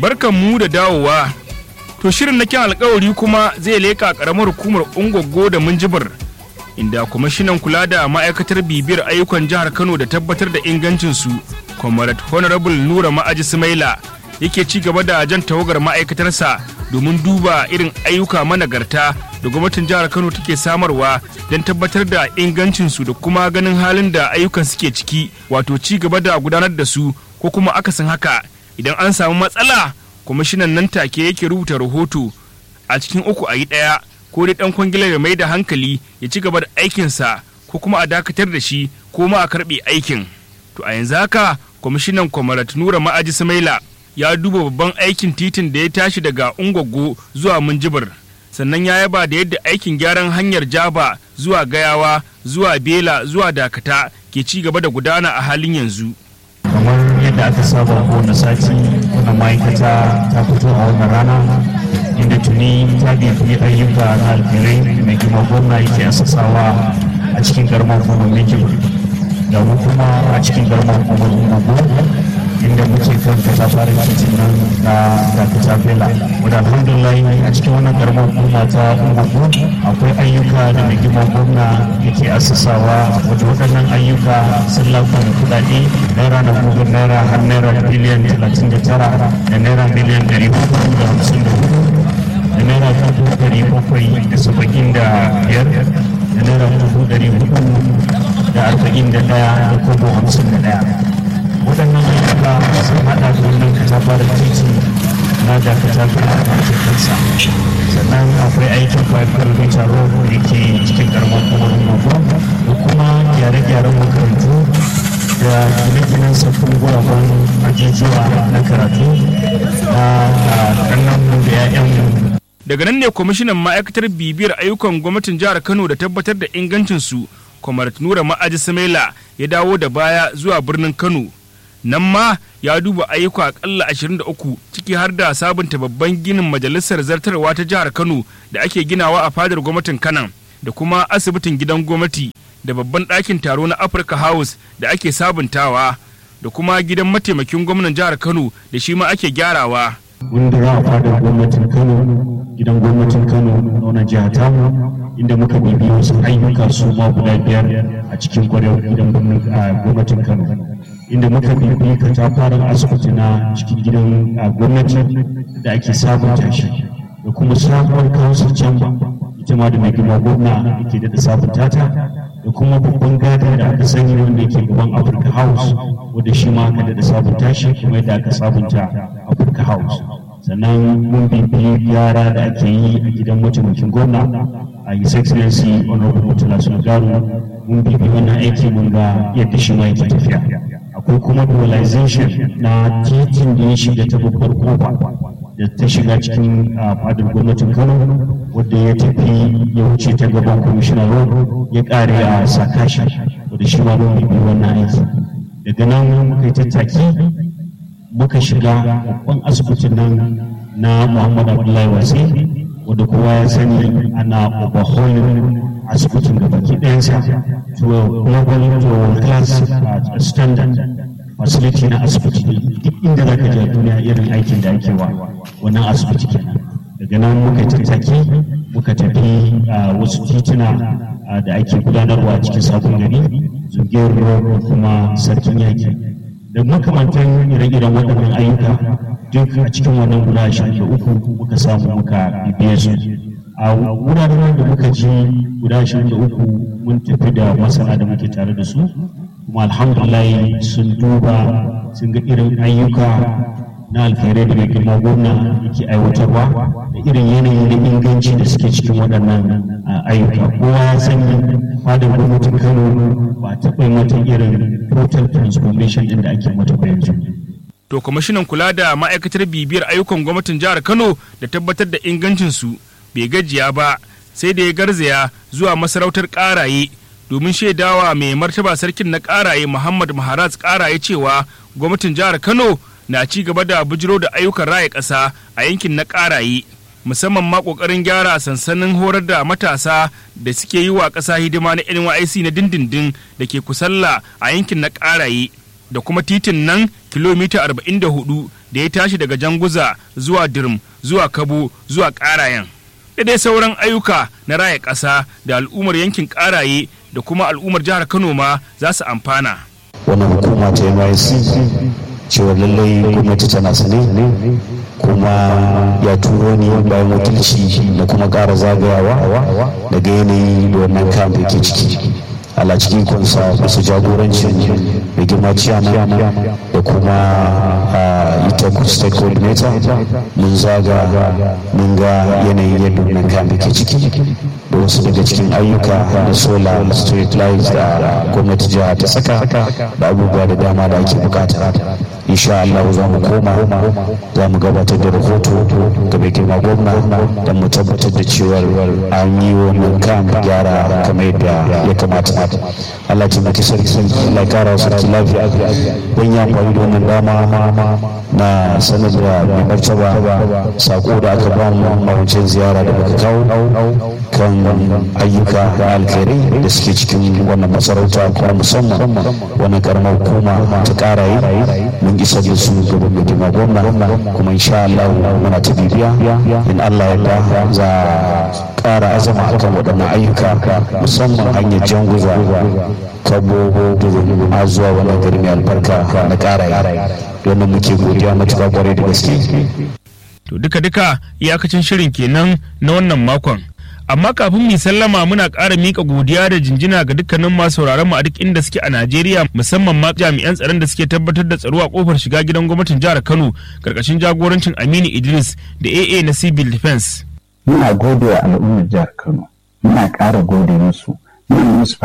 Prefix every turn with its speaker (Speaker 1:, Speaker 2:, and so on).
Speaker 1: barkan mu da dawowa to shirin na kyan alkawari kuma zai leka karamar hukumar ungwaggo da minjibir inda kwamishinan kula da ma'aikatar bibiyar ayyukan jihar kano da tabbatar da ingancinsu comrade honorable nura ma'aji sumaila yake ci gaba da jan tawagar ma'aikatarsa domin duba irin ayyuka managarta da gwamnatin jihar kano take samarwa don tabbatar da ingancinsu da kuma ganin halin da ayyukan suke ciki wato ci gaba da gudanar da su ko kuma akasin haka idan an samu matsala kwamishinan nan take yake rubuta rahoto a cikin uku a yi ɗaya ko dai ɗan kwangilar ya mai da hankali ya ci gaba da aikinsa ko kuma a dakatar da shi ko ma a karɓe aikin to a yanzu haka kwamishinan kwamarat nura ma'aji samaila ya duba babban aikin titin da ya tashi daga ungwaggo zuwa minjibir sannan ya yaba da yadda aikin gyaran hanyar jaba zuwa gayawa zuwa bela zuwa dakata ke ci gaba da gudana a halin yanzu
Speaker 2: kamar yadda aka saba kowane sati wannan ma'aikata ta fito a wannan rana inda tuni ta bibi ayyuka na alfirai mai girma gwamna yake asasawa a cikin garman hukumar mikil da mu kuma a cikin garman hukumar umaru inda muke kan kasa fara titin nan na dakata bela wadda alhamdulillah a cikin wannan garman hukuma ta umaru akwai ayyuka da mai girma gwamna yake asasawa wadda waɗannan ayyuka sun lafa da kuɗaɗe naira na gugun naira har naira biliyan talatin da tara da naira miliyan ɗari hudu da hamsin da hudu da naira dubu ɗari bakwai da saba'in da biyar da naira dubu ɗari hudu da arba'in da ɗaya da kobo hamsin da ɗaya waɗannan ayyuka sun haɗa da wannan katafaren titi na da katafaren ake kansa sannan akwai aikin five kilometer road da ke cikin karamar kuma da kuma gyare-gyaren makarantu da gine-ginen sabbin guraben ajujuwa na karatu na ƙannanmu da 'ya'yanmu
Speaker 1: daga nan ne kwamishinan ma'aikatar bibiyar ayyukan gwamnatin jihar kano da tabbatar da ingancinsu kwamar nura ma'aji samela ya dawo da baya zuwa birnin kano nan ma ya duba ayyuka akalla 23 ciki har da sabunta babban ginin majalisar zartarwa ta jihar kano da ake ginawa a fadar gwamnatin kanan da kuma asibitin gidan gwamnati da babban ɗakin taro na Africa House da ake sabuntawa da kuma gidan mataimakin gwamnan jihar Kano da shi ma ake gyarawa.
Speaker 2: Wanda za a fadar gwamnatin Kano, gidan gwamnatin Kano na wannan jiha tamu inda muka bibi wasu ayyuka su ma guda biyar a cikin kwarewa gidan gwamnatin Kano. Inda muka bibi katafaren asibiti na cikin gidan gwamnati da ake sabunta shi da kuma sabuwar council chamber ita ma da mai girma gwamna da ke daɗa sabunta ta da kuma babban gada da aka sani wanda ke gaban Africa House wanda shi ma aka daɗa sabunta shi kuma yadda aka sabunta Africa House sannan mun bibiyi gyara da ake yi a gidan mataimakin gwamna a His Excellency Honorable Murtala Sulgaru mun bibi wannan aiki mun ga yadda shi ma yake tafiya akwai kuma dualization na titin da ya shiga ta babbar kofa da ta shiga cikin fadar gwamnatin kano wadda ya tafi ya wuce ta gaban kwamishinan road ya kare a sakashi wadda shi ma mun bibi wannan aiki daga nan muka yi tattaki muka shiga babban asibitin nan na muhammad abdullahi wasi wadda kowa ya sani ana overhauling asibitin da baki ɗayansa to global to class standard facility na asibiti duk inda za ka je duniya irin aikin da ake wa wannan asibiti kenan daga nan muka tattaki muka tafi wasu tituna da ake gudanarwa cikin sabon gari zugiyar da kuma sarkin yaki da makamantan ire-iren waɗannan ayyuka duk a cikin wannan guda ashirin da uku muka samu muka bibiye su a wuraren da muka ji guda ashirin da uku mun tafi da masana da muke tare da su kuma alhamdulillah sun duba sun ga irin ayyuka na alkhairai da mai girma gwamna yake aiwatarwa da irin yanayi na inganci da suke cikin waɗannan ayyuka kowa ya sani fadar gwamnatin kano ba taɓa mata irin total transformation ɗin da ake mata ba yanzu
Speaker 1: to kwamishinan kula da ma'aikatar bibiyar ayyukan gwamnatin jihar kano da tabbatar da ingancinsu bai gajiya ba sai da ya garzaya zuwa masarautar ƙaraye domin shaidawa mai martaba sarkin na ƙaraye muhammad maharaz ƙaraye cewa gwamnatin jihar kano na ci gaba da bujiro da ayyukan raya ƙasa a yankin na ƙaraye musamman ma ƙoƙarin gyara sansanin horar da matasa da suke yi wa ƙasa hidima na NYC na dindindin da ke kusalla a yankin na ƙaraye da kuma titin nan kilomita 44 da ya tashi daga janguza zuwa dirm zuwa kabo zuwa ƙarayen da dai sauran ayyuka na raya ƙasa da al'ummar yankin ƙaraye da kuma al'ummar jihar kano ma za su amfana
Speaker 3: wannan hukuma ta nysc cewa lallai gwamnati tana sane kuma ya turo ni bayan wakilci da kuma ƙara zagayawa daga yanayi da wannan kamp yake ciki ala cikin kunsa bisa jagorancin da girma ciyama da kuma ita state coordinator mun zaga mun ga yanayin yadda wannan kamp yake ciki da wasu daga cikin ayyuka da solar street lights da gwamnati jiha ta saka da abubuwa da dama da ake bukata insha Allah za mu koma za mu gabatar da rahoto ga mai girma gwamna don mu tabbatar da cewa an yi wannan kan gyara kamar yadda ya kamata Allah ce maki sarki Allah kara sarki lafiya don ya amfani da wannan dama na sanar da mai martaba sako da aka ba mu a wancan ziyara da muka kawo kan ayyuka da alkhairai da suke cikin wannan masarauta kuma musamman wannan karamar hukuma ta kara yi mun isar da su gaban mai girma gwamna kuma insha Allah muna ta bibiya in Allah ya da za kara azama akan waɗannan ayyuka musamman hanyar janguza kabo da zuwa wannan gari mai albarka na kara yi don muke godiya matuƙa kwarai da gaske
Speaker 1: to duka-duka iyakacin shirin kenan na wannan makon amma kafin mu sallama muna ƙara mika godiya da jinjina ga dukkanin masu sauraron mu a duk inda suke a Najeriya musamman ma jami'an tsaron da suke tabbatar da tsaro a kofar shiga gidan gwamnatin jihar Kano karkashin jagorancin Aminu Idris da AA na Civil Defense.
Speaker 4: Muna gode wa al'ummar jihar Kano, muna ƙara gode musu, muna musu